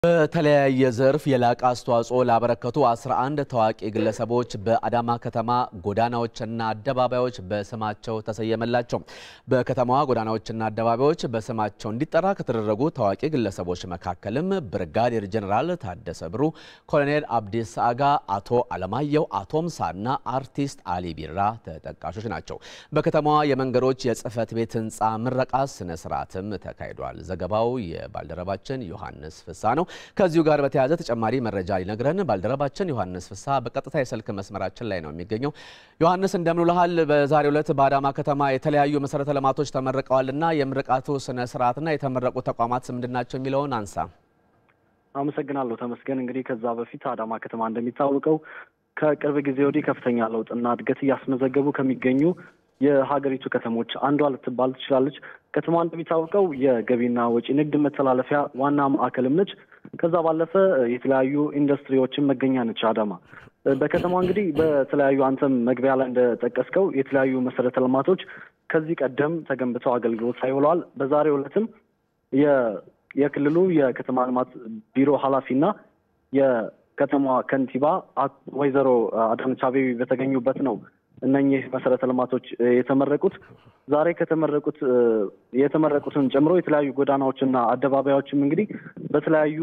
በተለያየ ዘርፍ የላቀ አስተዋጽኦ ላበረከቱ 11 ታዋቂ ግለሰቦች በአዳማ ከተማ ጎዳናዎችና አደባባዮች በስማቸው ተሰየመላቸው። በከተማዋ ጎዳናዎችና አደባባዮች በስማቸው እንዲጠራ ከተደረጉ ታዋቂ ግለሰቦች መካከልም ብርጋዴር ጀኔራል ታደሰ ብሩ፣ ኮሎኔል አብዲሳ አጋ፣ አቶ አለማየሁ አቶምሳና አርቲስት አሊ ቢራ ተጠቃሾች ናቸው። በከተማዋ የመንገዶች የጽህፈት ቤት ህንፃ ምረቃ ስነ ስርዓትም ተካሂዷል። ዘገባው የባልደረባችን ዮሐንስ ፍሳ ነው። ከዚሁ ጋር በተያያዘ ተጨማሪ መረጃ ሊነግረን ባልደረባችን ዮሐንስ ፍሳ በቀጥታ የስልክ መስመራችን ላይ ነው የሚገኘው። ዮሐንስ እንደምን ውለሃል? በዛሬው ዕለት በአዳማ ከተማ የተለያዩ መሰረተ ልማቶች ተመርቀዋልና የምርቃቱ ስነ ስርዓትና የተመረቁ ተቋማት ስም ምንድን ናቸው የሚለውን አንሳ። አመሰግናለሁ ተመስገን። እንግዲህ ከዛ በፊት አዳማ ከተማ እንደሚታወቀው ከቅርብ ጊዜ ወዲህ ከፍተኛ ለውጥና እድገት እያስመዘገቡ ከሚገኙ የሀገሪቱ ከተሞች አንዷ ልትባል ትችላለች። ከተማ እንደሚታወቀው የገቢና ወጪ ንግድ መተላለፊያ ዋና ማዕከልም ነች። ከዛ ባለፈ የተለያዩ ኢንዱስትሪዎችን መገኛ ነች አዳማ። በከተማ እንግዲህ በተለያዩ አንተም መግቢያ ላይ እንደጠቀስከው የተለያዩ መሰረተ ልማቶች ከዚህ ቀደም ተገንብተው አገልግሎት ላይ ውለዋል። በዛሬው ዕለትም የክልሉ የከተማ ልማት ቢሮ ኃላፊና የከተማዋ ከንቲባ ወይዘሮ አዳነች አቤቤ በተገኙበት ነው እነኚህ መሰረተ ልማቶች የተመረቁት። ዛሬ ከተመረቁት የተመረቁትን ጨምሮ የተለያዩ ጎዳናዎችና አደባባዮችም እንግዲህ በተለያዩ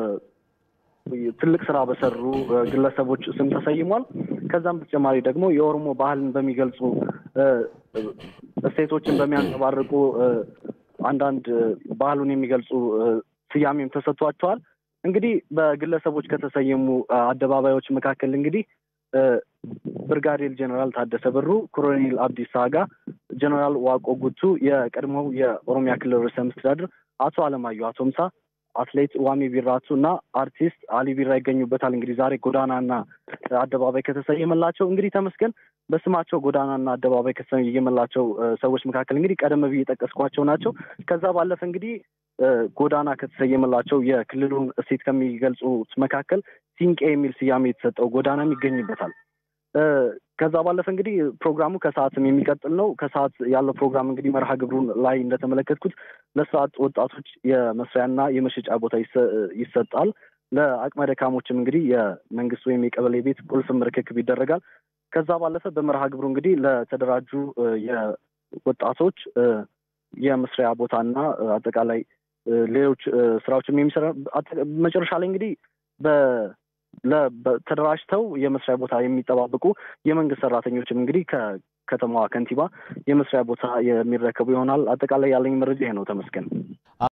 ትልቅ ስራ በሰሩ ግለሰቦች ስም ተሰይሟል። ከዛም በተጨማሪ ደግሞ የኦሮሞ ባህልን በሚገልጹ እሴቶችን በሚያንጸባርቁ አንዳንድ ባህሉን የሚገልጹ ስያሜም ተሰጥቷቸዋል። እንግዲህ በግለሰቦች ከተሰየሙ አደባባዮች መካከል እንግዲህ ብርጋዴር ጀኔራል ታደሰ ብሩ፣ ኮሎኔል አብዲሳ አጋ፣ ጀኔራል ዋቆ ጉቱ፣ የቀድሞው የኦሮሚያ ክልል ርዕሰ መስተዳድር አቶ አለማየሁ አቶምሳ፣ አትሌት ዋሚ ቢራቱ እና አርቲስት አሊ ቢራ ይገኙበታል። እንግዲህ ዛሬ ጎዳናና አደባባይ ከተሰየመላቸው እንግዲህ ተመስገን በስማቸው ጎዳናና አደባባይ ከተሰየመላቸው ሰዎች መካከል እንግዲህ ቀደም ብዬ የጠቀስኳቸው ናቸው። ከዛ ባለፈ እንግዲህ ጎዳና ከተሰየመላቸው የክልሉን እሴት ከሚገልጹት መካከል ሲንቄ የሚል ስያሜ የተሰጠው ጎዳናም ይገኝበታል። ከዛ ባለፈ እንግዲህ ፕሮግራሙ ከሰዓትም የሚቀጥል ነው። ከሰዓት ያለው ፕሮግራም እንግዲህ መርሃ ግብሩን ላይ እንደተመለከትኩት ለስራ አጥ ወጣቶች የመስሪያና የመሸጫ ቦታ ይሰጣል። ለአቅመ ደካሞችም እንግዲህ የመንግስት ወይም የቀበሌ ቤት ቁልፍም ርክክብ ይደረጋል። ከዛ ባለፈ በመርሃ ግብሩ እንግዲህ ለተደራጁ የወጣቶች የመስሪያ ቦታና አጠቃላይ ሌሎች ስራዎችም የሚሰራ መጨረሻ ላይ እንግዲህ ተደራጅተው የመስሪያ ቦታ የሚጠባበቁ የመንግስት ሰራተኞችም እንግዲህ ከከተማዋ ከንቲባ የመስሪያ ቦታ የሚረከቡ ይሆናል። አጠቃላይ ያለኝ መረጃ ይሄ ነው። ተመስገን